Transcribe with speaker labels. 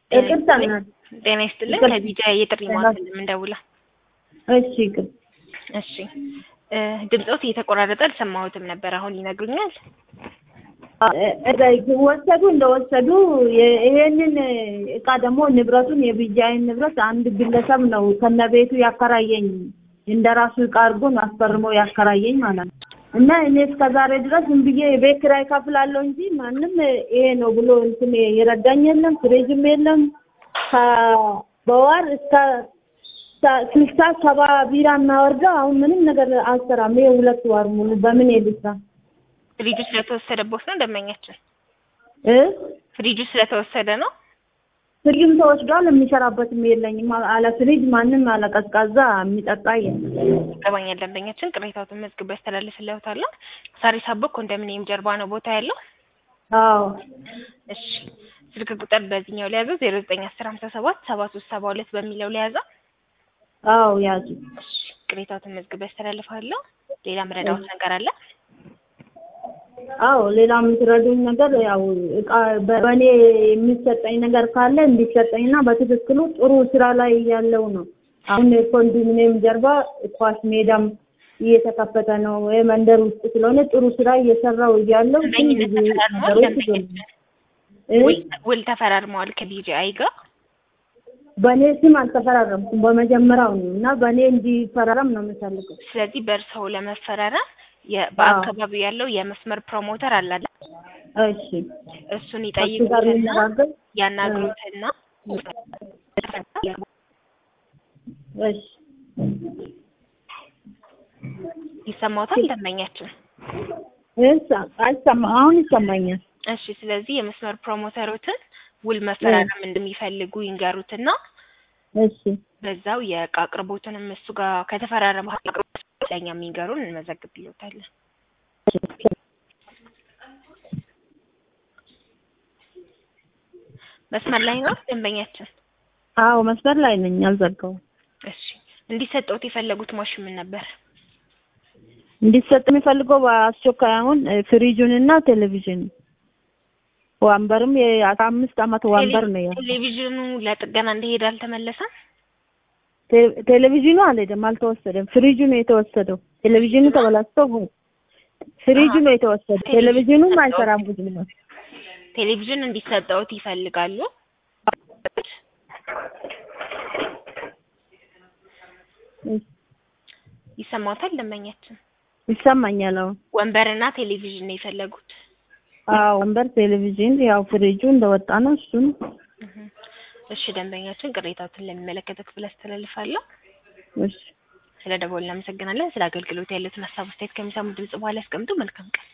Speaker 1: ይቅርታ እናት
Speaker 2: ጤና ይስጥልን።
Speaker 1: ይቅርታ።
Speaker 2: ከቢጃ የጥሪ ማዕከል የምንደውለው።
Speaker 1: እሺ ይቅር
Speaker 2: እሺ እ ድምፆት እየተቆራረጠ አልሰማሁትም ነበር። አሁን ይነግሩኛል?
Speaker 1: ወሰዱ እንደወሰዱ የ- ይሄንን እቃ ደግሞ ንብረቱን የቢጃይን ንብረት አንድ ግለሰብ ነው ከነቤቱ ያከራየኝ እንደራሱ እቃ አድርጎ ነው አስፈርሞ ያከራየኝ ማለት ነው። እና እኔ እስከ ዛሬ ድረስ ዝም ብዬ የቤት ኪራይ ከፍላለሁ እንጂ ማንም ይሄ ነው ብሎ እንትን የረዳኝ የለም። ፍሪጅም የለም። ከ- በወር እስከ ሰ- ስልሳ ሰባ ቢራ እናወርደው አሁን ምንም ነገር አልሰራም። ይሄ ሁለት ወር ሙሉ በምን ልስራ
Speaker 2: ፍሪጁ ስለተወሰደቦት ነው ደንበኛችን?
Speaker 1: እ
Speaker 2: ፍሪጁ ስለተወሰደ ነው?
Speaker 1: ፍሪጅም ተወስዷል። የሚሰራበትም የለኝም። አለ ፍሪጅ ማንም አለ ቀዝቃዛ የሚጠጣ የለም።
Speaker 2: ይገባኛል። ደንበኛችን ቅሬታዎትን መዝግቦ ያስተላልፍልዎታል። ሳሪስ አቦ ኮንዶሚኒየም ጀርባ ነው ቦታ ያለው።
Speaker 1: አዎ
Speaker 2: እሺ ስልክ ቁጥር በዚህኛው ሊያዘው ዜሮ ዘጠኝ አስር ሀምሳ ሰባት ሰባ ሶስት ሰባ ሁለት በሚለው ሊያዘው።
Speaker 1: አዎ ያዙ።
Speaker 2: እሺ ቅሬታዎትን መዝግቦ ያስተላልፋለሁ። ሌላ ምረዳዎት ነገር አለ?
Speaker 1: አዎ ሌላ የምትረዱኝ ነገር ያው እቃ በ- በእኔ የሚሰጠኝ ነገር ካለ እንዲሰጠኝና በትክክሉ ጥሩ ስራ ላይ ያለው ነው። አሁን ኮንዶሚኒየም ጀርባ ኳስ ሜዳም እየተከፈተ ነው። ይሄ መንደር ውስጥ ስለሆነ ጥሩ ስራ እየሰራው እያለው ግን
Speaker 2: ደንበኝነት
Speaker 1: ብዙ
Speaker 2: ተፈራርመዋል።
Speaker 1: ነገሮች
Speaker 2: ደንበኛችን
Speaker 1: እ?
Speaker 2: ውል- ውል ተፈራርመዋል ከቢጂአይ ጋር።
Speaker 1: በእኔ ስም አልተፈራረምኩም በመጀመሪያው ነው እና በእኔ እንዲፈራረም ነው የምፈልገው።
Speaker 2: ስለዚህ በእርስዎ ለመፈራረም የ- በአካባቢው ያለው የመስመር ፕሮሞተር አለ አይደል?
Speaker 1: እሺ
Speaker 2: እሱን
Speaker 1: ከሱ ጋር
Speaker 2: ይጠይቁትና
Speaker 1: ልነጋገር።
Speaker 2: ያናግሩትና
Speaker 1: እሺ
Speaker 2: ይሰማዎታል ደንበኛችን?
Speaker 1: እሺ አይሰማ አሁን ይሰማኛል።
Speaker 2: እሺ ስለዚህ የመስመር ፕሮሞተሮትን ውል መፈራረም እንደሚፈልጉ ይንገሩትና
Speaker 1: እሺ
Speaker 2: በዛው የእቃ አቅርቦትንም እሱ ጋር ከተፈራረመ አቅርቦት ለኛ የሚንገሩን እንመዘግብልዎታለን። መስመር ላይ ነው ደንበኛችን?
Speaker 1: አዎ መስመር ላይ ነኝ፣ አልዘጋውም።
Speaker 2: እሺ እንዲሰጠውት የፈለጉት ማሽን ምን ነበር?
Speaker 1: እንዲሰጥ የሚፈልገው በአስቸኳይ አሁን ፍሪጁን እና ቴሌቪዥን ወንበርም የአስራ አምስት አመት ወንበር ነው ያ
Speaker 2: ቴሌቪዥኑ ለጥገና እንደሄደ አልተመለሰም?
Speaker 1: ቴ- ቴሌቪዥኑ አልሄደም፣ አልተወሰደም። ፍሪጁ ነው የተወሰደው። ቴሌቪዥኑ ተበላሽቶ ፍሪጁ ነው የተወሰደው። ቴሌቪዥኑም አይሰራም ብዙ ነው።
Speaker 2: ቴሌቪዥን እንዲሰጠውት ይፈልጋሉ። ይሰማዎታል ደንበኛችን?
Speaker 1: ይሰማኛል። አሁን
Speaker 2: ወንበርና ቴሌቪዥን ነው የፈለጉት።
Speaker 1: አዎ ወንበር፣ ቴሌቪዥን ያው ፍሪጁ እንደወጣ ነው እሱ ነው።
Speaker 2: እህ። እሺ ደንበኛችን ቅሬታዎትን ለሚመለከተው ክፍል አስተላልፋለሁ።
Speaker 1: እሺ
Speaker 2: ስለ ደወሉ እናመሰግናለን። ስለ አገልግሎት ያሉትን ሀሳብ አስተያየት ከሚሰሙ ድምጽ በኋላ ያስቀምጡ። መልካም ቀን።